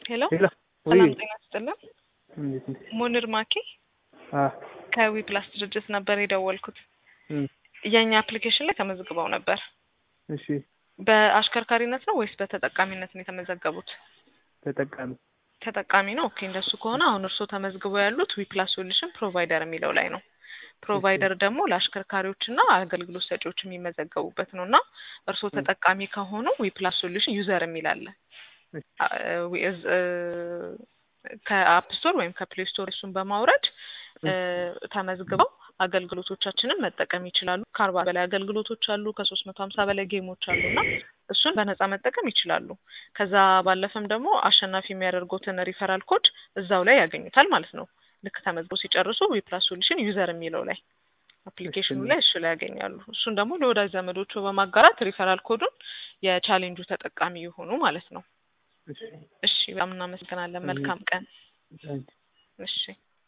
ሄሎ ሄሎ ሰላም ወይ ጤና ይስጥልን። እንዴት ነሽ? ሙኒር ማኪ አ ከዊ ፕላስ ድርጅት ነበር የደወልኩት። እም የእኛ አፕሊኬሽን ላይ ተመዝግበው ነበር። እሺ በአሽከርካሪነት ነው ወይስ በተጠቃሚነት ነው የተመዘገቡት? ተጠቃሚ ተጠቃሚ ነው። ኦኬ እንደሱ ከሆነ አሁን እርስዎ ተመዝግበው ያሉት ዊ ፕላስ ሶሉሽን ፕሮቫይደር የሚለው ላይ ነው። ፕሮቫይደር ደግሞ ለአሽከርካሪዎችና አገልግሎት ሰጪዎች የሚመዘገቡበት ነው እና እርስዎ ተጠቃሚ ከሆኑ ዊ ፕላስ ሶሉሽን ዩዘር የሚል አለ። እሺ አ- ዊ- እዝ- እ፣ ከአፕ ስቶር ወይም ከፕሌይ ስቶር እሱን በማውረድ እ፣ ተመዝግበው አገልግሎቶቻችንን መጠቀም ይችላሉ። ከአርባ በላይ አገልግሎቶች አሉ። ከሶስት መቶ ሀምሳ በላይ ጌሞች አሉ እና እሱን በነጻ መጠቀም ይችላሉ። ከዛ ባለፈም ደግሞ አሸናፊ የሚያደርጉትን ሪፈራል ኮድ እዛው ላይ ያገኙታል ማለት ነው። ልክ ተመዝግበው ሲጨርሱ ዊፕላስ ሶሉሽን ዩዘር የሚለው ላይ አፕሊኬሽኑ ላይ እሱ ላይ ያገኛሉ። እሱን ደግሞ ለወዳጅ ዘመዶቹ በማጋራት ሪፈራል ኮዱን የቻሌንጁ ተጠቃሚ የሆኑ ማለት ነው። እሺ እሺ፣ በጣም እናመሰግናለን። መልካም ቀን። ታንኪ እሺ